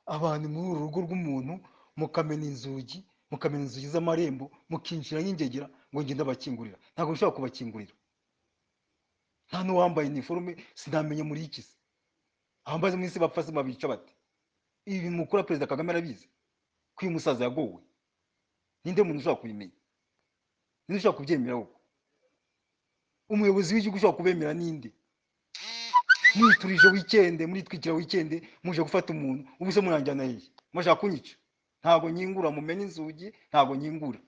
abantu muri uru rugo rw'umuntu mukamena inzugi mukamena inzugi z'amarembo mukinjira nk'ingegera ngo ngende abakingurira ntabwo bishobora kubakingurira nta n'uwambaye iniforume sinamenye muri iki se abambaze mu isi bapfa se babica bate ibi mukuru perezida kagame arabizi ko uyu musaza yagowe ninde muntu ushobora kubimenya ninde ushobora kubyemera wowe umuyobozi w'igihugu ushobora kubemera ninde mwiturije wikende muritwikira wikende muje gufata umuntu ubu se muranjyana hehe murashaka kunyica ntabwo nyingura mumena inzugi ntabwo nyingura